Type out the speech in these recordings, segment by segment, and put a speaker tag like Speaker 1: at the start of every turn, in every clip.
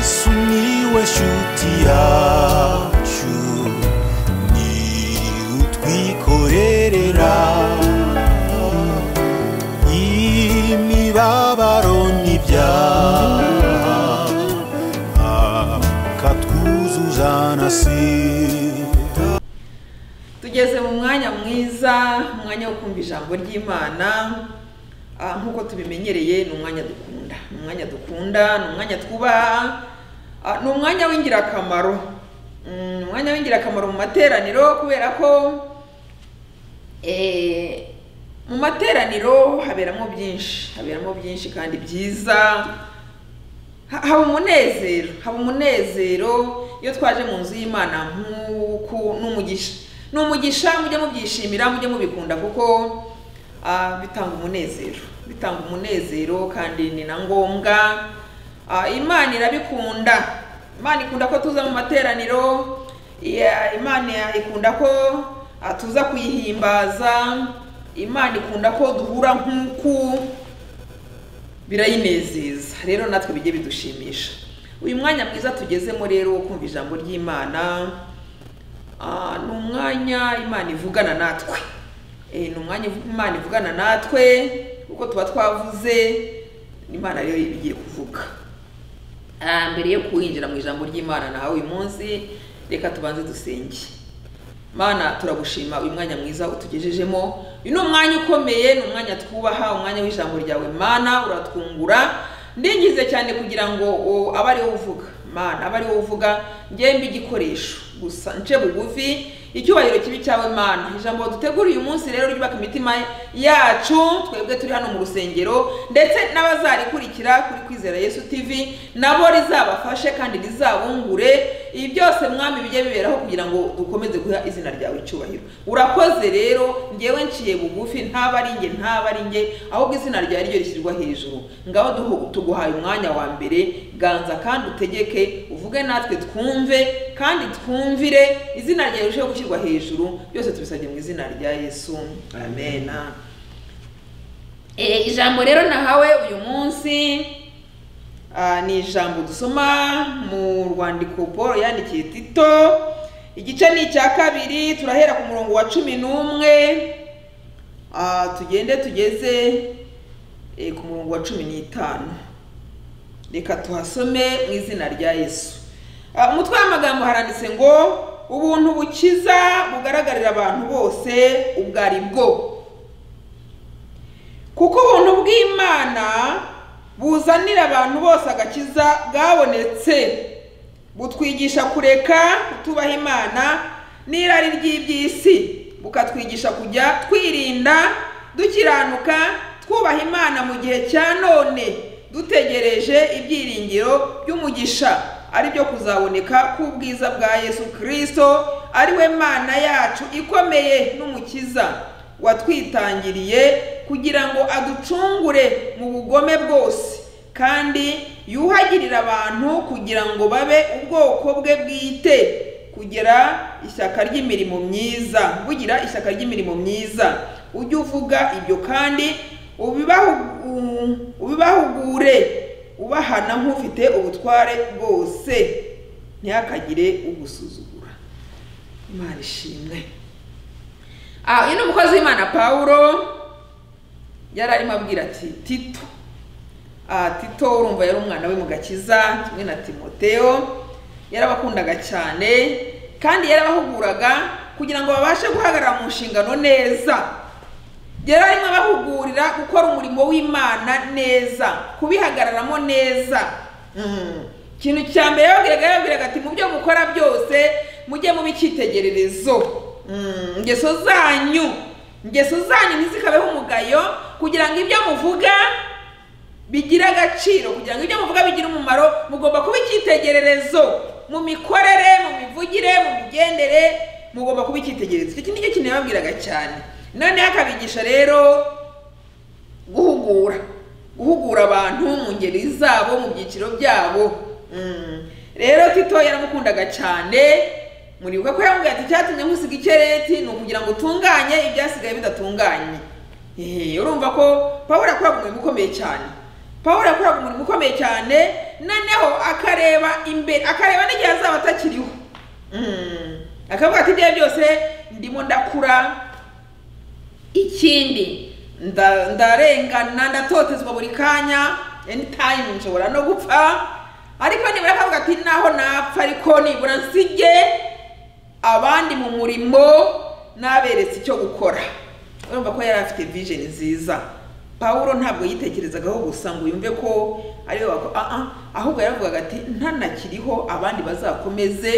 Speaker 1: sumiłeś utiaciu ni utwikorerera imibabaro n'ibyaha akatwuzuza na sida
Speaker 2: tugeze mu mwanya mwiza umwanya wo kumva ijambo ry'imana Ah, nk'uko tubimenyereye ni umwanya dukunda ni umwanya dukunda ni umwanya twubaha Ah, ni umwanya w'ingirakamaro Mm, ni umwanya w'ingirakamaro mu materaniro kubera ko eh, mu materaniro haberamo byinshi haberamo byinshi kandi byiza Ha- haba umunezero haba umunezero iyo twaje mu nzu y'imana nk'uku n'umugisha ni umugisha mujye mubyishimira mujye mubikunda kuko ah, bitanga umunezero bitanga umunezero kandi ni na ngombwa Ah, imana irabikunda imana ikunda ko tuza mu materaniro Ya- imana ikunda ko ah, tuza kuyihimbaza imana ikunda ko duhura nk'uku birayinezeza rero natwe bijye bidushimisha uyu mwanya mwiza tugezemo rero wo kumva ijambo ry'imana ah, ni umwanya imana ivugana natwe Eh, ni umwanya ivu- imana ivugana natwe kuko tuba twavuze imana rero iba igiye kuvuga Ah, mbere yo kwinjira mu ijambo ry'imana nawe uyu munsi reka tubanze dusenge mana turagushima uyu mwanya mwiza utugejejemo uyu ni umwanya ukomeye ni umwanya twubaha umwanya w'ijambo ryawe mana uratwungura ndingize cyane kugira ngo o, abe ariwo uvuga mana abe ariwo uvuga ngembe igikoresho gusa nce bugufi icyubahiro kibi cyawe mana ijambo dutegura uyu munsi rero ryubaka imitima yacu twebwe turi hano mu rusengero ndetse n'abazarikurikira kuri kwizera yesu tv nabo rizabafashe kandi rizabungure ibi byose mwami bijye biberaho kugira ngo dukomeze guha izina ryawe icyubahiro urakoze rero ngewe nciye bugufi ntaba ari nge ntaba ari nge ahubwo izina ryawe ryo rishyirwa hejuru ngaho duhu- tuguhaye umwanya wa mbere ganza kandi utegeke uvuge natwe twumve kandi twumvire izina ryawe rirusheho gushyirwa hejuru byose tubisabye mu izina rya yesu amen Eh, ijambo rero nahawe uyu munsi Ah, ni ijambo dusoma mu rwandiko paul yandikiye tito igice ni icya kabiri turahera ku murongo wa cumi n'umwe Ah, tugende tugeze eh, ku murongo wa cumi n'itanu reka tuhasome mu izina rya yesu Ah, umutwe w'amagambo haranditse ngo ubuntu bukiza bugaragarira abantu bose ubwo ari bwo kuko ubuntu bw'imana buzanira abantu bose agakiza bwabonetse butwigisha kureka kutubaha imana n'irari ry'iby'isi bukatwigisha kujya twirinda dukiranuka twubaha imana mu gihe cya none dutegereje ibyiringiro by'umugisha ari byo kuzaboneka k'ubwiza bwa yesu kirisito ari we mana yacu ikomeye n'umukiza watwitangiriye kugira ngo aducungure mu bugome bwose kandi yuhagirire abantu kugira ngo babe ubwoko bwe bwite kugira ishyaka ry'imirimo myiza bugira ishyaka ry'imirimo myiza ujye uvuga ibyo kandi ubibahu- ubibahugure ubahana nk'ufite ubutware bwose ntihakagire ugusuzugura imana ishimwe Ah, uyu ni umukozi w'imana pawulo yari arimo abwira ati tito Ah, tito urumva yari umwana we mu gakiza kimwe na timoteo yarabakundaga cyane kandi yarabahuguraga kugira ngo babashe guhagarara mu nshingano neza yari arimo abahugurira gukora umurimo w'imana neza kubihagararamo neza Mm. ikintu cya mbere yababwiraga yababwiraga ati mu byo mukora byose mujye muba icyitegererezo Mm, ingeso zanyu ingeso zanyu ntizikabeho umugayo kugira ngo ibyo muvuga bigira agaciro kugira ngo ibyo muvuga bigire umumaro mugomba kuba icyitegererezo mu mikorere mu mivugire mu migendere mugomba kuba icyitegererezo iki nicyo kintu yababwiraga cyane noneho akabigisha rero guhugura guhugura abantu mu ngeri zabo mu byiciro byabo Mm. rero tito yaramukundaga cyane muribuka ko yamubwiye ati icyatumye nkusiga ikereti ni ukugira ngo utunganye ibyasigaye bidatunganye Eh, urumva ko pawulo yakoraga umurimo ukomeye cyane pawulo yakoraga umurimo ukomeye cyane noneho akareba imbere akareba n'igihe azaba atakiriho Mm. akavuga ati ibyo byose ndimo ndakura ikindi nda- ndarengana ndatotezwa buri kanya anytime nshobora no gupfa ariko nibura akavuga ati naho napfa ariko nibura nsige abandi mu murimo n'aberetse icyo gukora urumva ko yari afite vision nziza pawulo ntabwo yitekerezagaho gusa ngo yumve ko ariwe wako- ah ah, ahubwo yaravugaga ati ntanakiriho abandi bazakomeze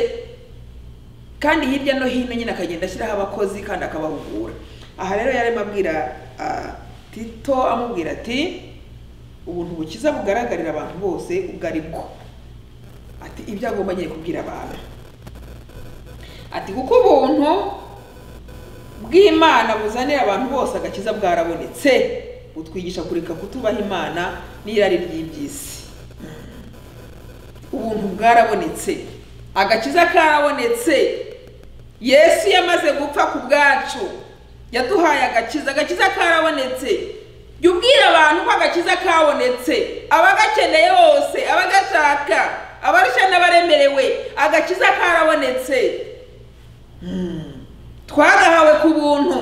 Speaker 2: kandi hirya no hino nyine akagenda ashyiraho abakozi kandi akabahugura aha rero yarimo abwira ah, tito amubwira ati ubuntu bukiza bugaragarira abantu bose ubwo ari bwo ati ibyo agomba nyine kubwira abantu ati kuko ubuntu bw'imana buzanira abantu bose agakiza bwarabonetse butwigisha kureka kutubaha imana n'irari ry'iby'isi ubuntu bwarabonetse agakiza karabonetse yesu yamaze gupfa ku bwacu yaduhaye agakiza agakiza karabonetse jya ubwira abantu ko agakiza kabonetse abagakeneye bose abagashaka abarushya n'abaremerewe agakiza karabonetse twagahawe ku buntu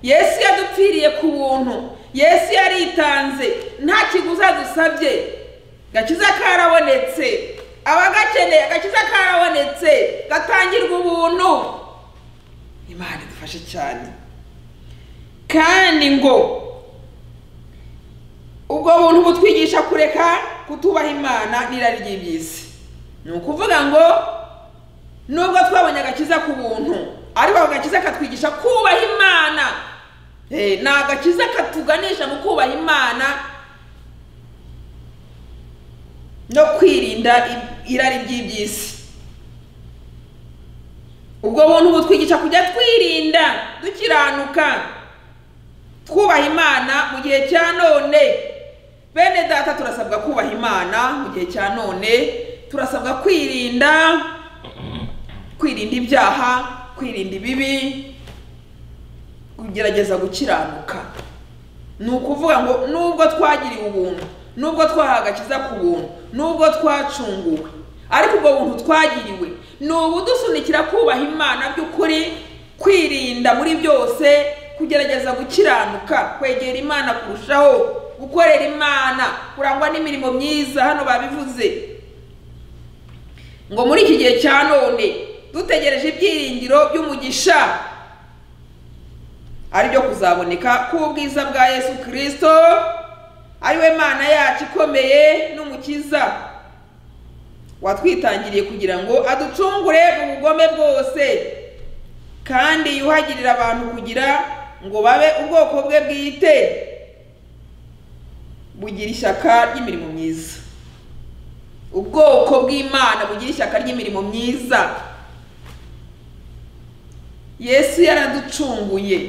Speaker 2: yesu yadupfiriye ku buntu yesu yaritanze nta kiguzi adusabye gakiza karabonetse abagakeneye agakiza karabonetse gatangirwa ubuntu imana idufashe cyane kandi ngo ubwo buntu butwigisha kureka kutubaha imana n'irari ry'iby'isi ni ukuvuga ngo nubwo twabonye agakiza ku buntu ariko ako gakiza katwigisha kubaha imana Eh, ni agakiza katuganisha mu kubaha imana no kwirinda i- irari ry'iby'isi ubwo buntu butwigisha kujya twirinda dukiranuka twubaha imana mu gihe cya none bene data turasabwa kubaha imana mu gihe cya none turasabwa kwirinda kwirinda ibyaha kwirinda ibibi kugerageza gukiranuka ni ukuvuga ngo nubwo twagiriwe ubuntu nubwo twahawe agakiza ku buntu nubwo twacunguwe ariko ubwo buntu twagiriwe ni ubudusunikira kubaha imana by'ukuri kwirinda muri byose kugerageza gukiranuka kwegera imana kurushaho gukorera imana kurangwa n'imirimo myiza hano babivuze ngo muri iki gihe cya none dutegereje ibyiringiro by'umugisha ari byo kuzaboneka k'ubwiza bwa yesu kirisito ari we mana yacu ikomeye n'umukiza watwitangiriye kugira ngo aducungure ubugome bwose kandi yuhagirira abantu kugira ngo babe ubwoko bwe bwite bugira ishyaka ry'imirimo myiza ubwoko bw'imana bugira ishyaka ry'imirimo myiza yesu yaraducunguye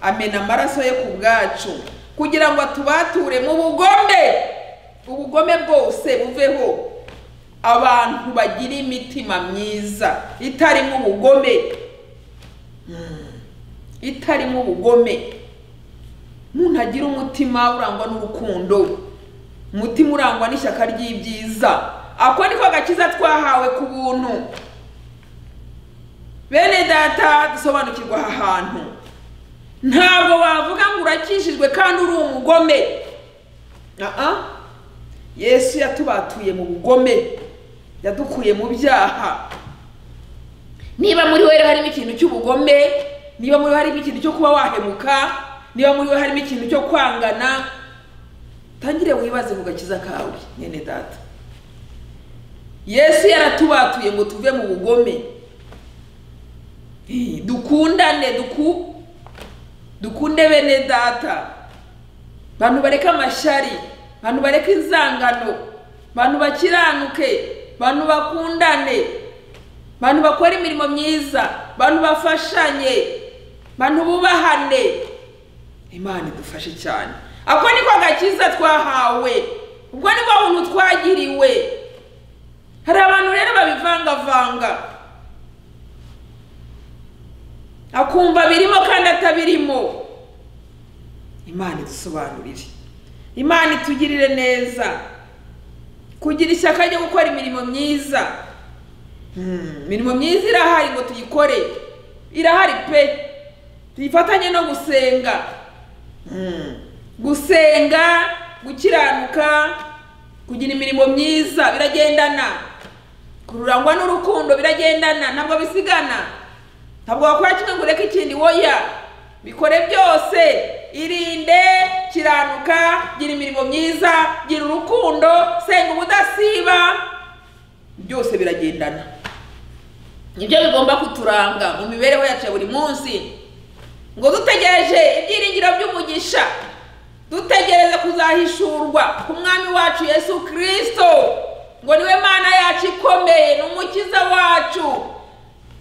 Speaker 2: amena amaraso ye ku bwacu kugira ngo atubature mu bugome ubugome bwose buveho abantu bagira imitima myiza itarimo ubugome Mm. itarimo ubugome umuntu agira umutima urangwa n'urukundo umutima urangwa n'ishyaka ry'ibyiza ako niko gakiza twahawe ku buntu bene data dusobanukirwa aha hantu ntabwo wavuga ngo urakishijwe kandi uri umugome Aa. yesu yatubatuye mu bugome yadukuye mu byaha niba muri we rero harimo ikintu cy'ubugome niba muri we harimo ikintu cyo kuba wahemuka niba muri we harimo ikintu cyo kwangana tangire wibaze ku gakiza kawe mwene data yesu yaratubatuye ngo tuve mu bugome Eh, dukundane duku dukunde bene data bantu bareka amashyari bantu bareka inzangano bantu bakiranuke bantu bakundane bantu bakora imirimo myiza bantu bafashanye bantu bubahane imana idufashe cyane ako niko gakiza twahawe ubwo nibwo buntu twagiriwe hari abantu rero babivangavanga akumva birimo kandi atabirimo imana idusobanurire imana itugirire neza kugira ishyaka ryo gukora imirimo myiza Hmm, imirimo myiza irahari ngo tuyikore irahari pe tuyifatanye no gusenga Hmm, gusenga gukiranuka kugira imirimo myiza biragendana kurangwa n'urukundo biragendana ntabwo bisigana ntabwo wakora kimwe ngo ureke ikindi woya bikore byose irinde kiranuka gira imirimo myiza gira urukundo senga ubudasiba byose biragendana nibyo bigomba kuturanga mu mibereho yacu ya buri munsi ngo dutegereje ibyiringiro by'umugisha dutegereze kuzahishurwa ku mwami wacu yesu kirisito ngo niwe mana yacu ikomeye ni umukiza wacu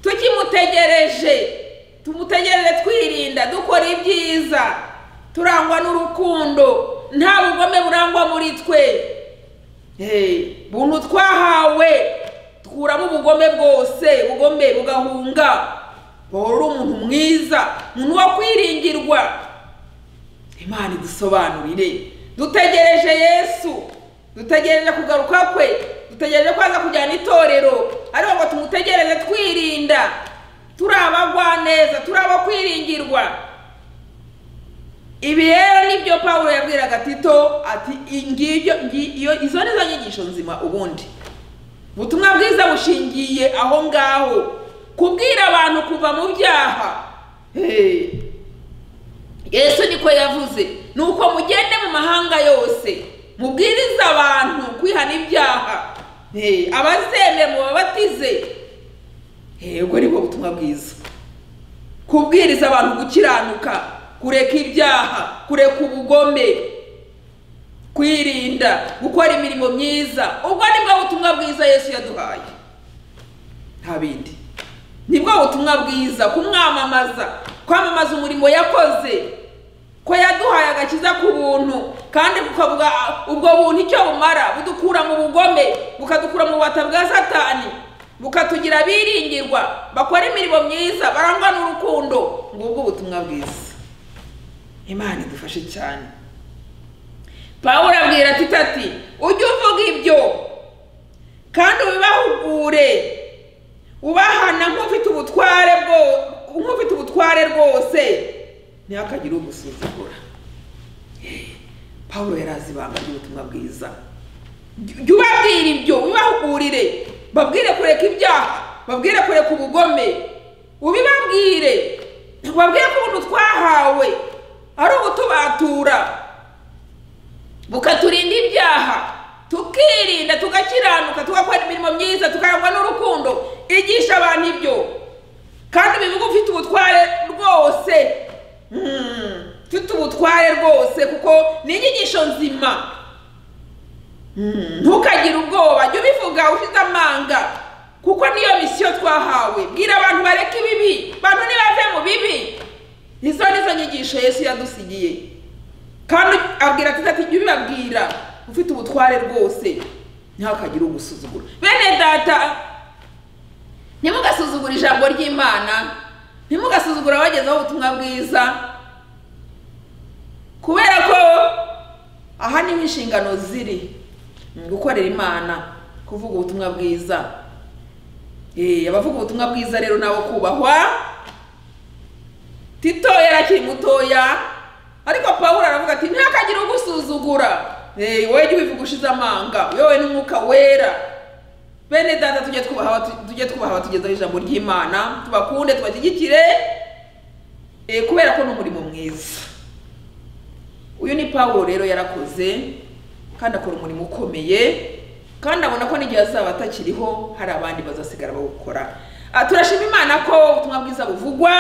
Speaker 2: tukimutegereje tumutegereze twirinda dukora ibyiza turangwa n'urukundo nta bugome burangwa muri twe Hey, buntu twahawe tkuramo ubugome bwose ubugome bugahunga wowe uri umuntu mwiza umuntu wo kwiringirwa imana idusobanurire dutegereje yesu dutegereje kugaruka kwe dutegereje ko aza kujyana itorero ariko ngo tumutegereze twirinda turi abagwaneza turi abo kwiringirwa ibi rero nibyo pawulo yabwiraga tito ati ingibyo ngiyo izo ni zo nyigisho nzima ubundi ubutumwa bwiza bushingiye aho ngaho kubwira abantu kuva mu byaha Hey. yesu niko yavuze ni uko mugende mu mahanga yose mubwirize abantu kwihana ibyaha Hey, abazemera mubabatize Hey, ubwo ni bwo butumwa bwiza kubwiriza abantu gukiranuka kureka ibyaha kureka ubugome kwirinda gukora imirimo myiza ubwo ni bwo butumwa bwiza yesu yaduhaye nta bindi ni bwo butumwa bwiza kumwamamaza kwamamaza umurimo yakoze ko yaduhaye agakiza ku buntu kandi bukavuga ubwo buntu icyo bumara budukura mu bugome bukadukura mu bubata bwa satani bukatugira biringirwa bakora imirimo myiza barangwa n'urukundo ngubwo ubutumwa bwiza imana idufashe cyane pawulo abwira ati ati ujye uvuga ibyo kandi ubibahugure ubahana nk'ufite ubutware bwo nk'ufite ubutware rwose ntihakagire ugusuzugura pawulo yari azi ibanga ry'ubutumwa bwiza jya ubabwira ibyo ubibahugurire babwire kureka ibyaha babwire kureka ubugome ubibabwire babwire ko ubuntu twahawe ari ubutubatura bukaturinda ibyaha tukirinda tugakiranuka tugakora imirimo myiza tukarangwa n'urukundo igisha abantu ibyo kandi ubivuga ufite ubutware rwose Hmm, ufite ubutware rwose kuko ni inyigisho nzima Hmm, ntukagire ubwoba jya ubivuga ufite amanga kuko niyo misiyo twahawe bwira abantu bareke ibibi bantu ntibave mu bibi izo ni zo nyigisho yesu yadusigiye kandi abwira ati ati jya ubibabwira ufite ubutware rwose ntihakagire ugusuzugura bene data ntimugasuzugure ijambo ry'imana ntimugasuzugure abagezeho ubutumwa bwiza kubera ko aha niho inshingano ziri gukorera imana kuvuga ubutumwa bwiza Eh, abavuga ubutumwa bwiza rero nabo kubahwa tito yari akiri mutoya ariko pawulo aravuga ati ntihakagire ugusuzugura Eh, wowe jya ubivuga ushize amanga yewe n'umwuka wera bene data tujye twubaha abatu- tujye twubaha abatugezaho ijambo ry'imana tubakunde tubashyigikire eh, kubera ko ni umurimo mwiza uyu ni pawulo rero yarakoze kandi akora umurimo ukomeye kandi abona ko n'igihe azaba atakiriho hari abandi bazasigara bawukora Ah, turashima imana ko ubutumwa bwiza buvugwa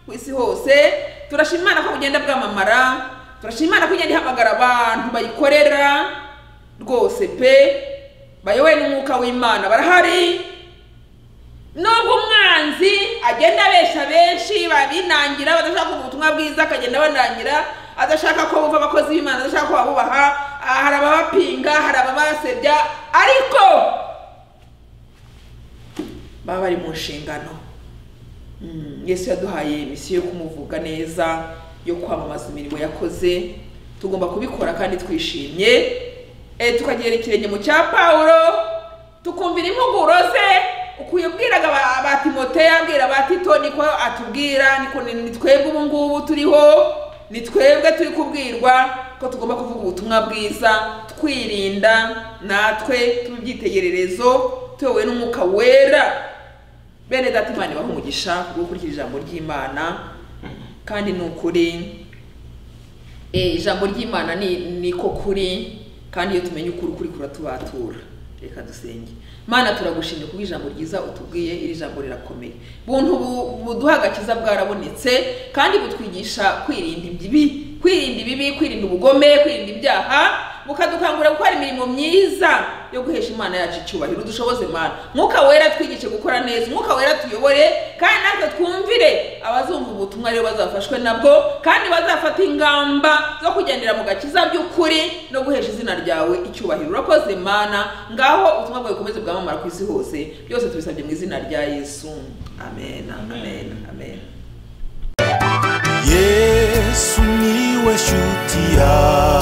Speaker 2: ku isi hose turashima imana ko bugenda bwamamara turashima imana ko igenda ihamagara abantu bayikorera rwose pe bayobowe n'umwuka w'imana barahari nubwo umwanzi agenda abeshya benshi babinangira badashaka kuvuga ubutumwa bwiza akagenda banangira adashaka ko bumva abakozi b'imana adashaka ko babubaha ah, hari ababapinga hari ababasebya ariko baba bari mu nshingano Mm, yesu yaduhaye misiyo yo kumuvuga neza yo kwamamaza imirimo yakoze tugomba kubikora kandi twishimye Eh, tukagera ikirenge mu cya pawulo tukumvira impuguro ze ukwiye ubwiraga aba- aba timoteyo abwira aba tito niko atubwira niko ni ni twebwe ubu ngubu turiho ni twebwe turi kubwirwa ko tugomba kuvuga ubutumwa bwiza twirinda natwe tuba ibyitegererezo tuyobowe n'umwuka wera bene data imana ibaha umugisha wo gukurikira ijambo ry'imana kandi ni ukuri Eh, ijambo ry'imana ni niko kuri kandi iyo tumenye ukuri ukuri kuratubatura reka dusenge mana turagushimye kuko ijambo ryiza utubwiye iri jambo rirakomeye buntu bu- buduha agakiza bwarabonetse kandi butwigisha kwirinda ibibi kwirinda ibibi kwirinda ubugome kwirinda ibyaha bukadukangurira gukora imirimo myiza yo guhesha imana yacu icyubahiro dushoboze mana mwuka wera twigishe gukora neza umwuka wera tuyobore kandi natwe twumvire abazumva ubutumwa rero bazafashwe nabwo kandi bazafata ingamba zo kugendera mu gakiza by'ukuri no guhesha izina ryawe icyubahiro urakoze mana ngaho ubutumwa bwawe bukomeze bwamamara ku isi hose byose tubisabye mu izina rya yesu amen amen amen
Speaker 1: yesu niwe shuti yawe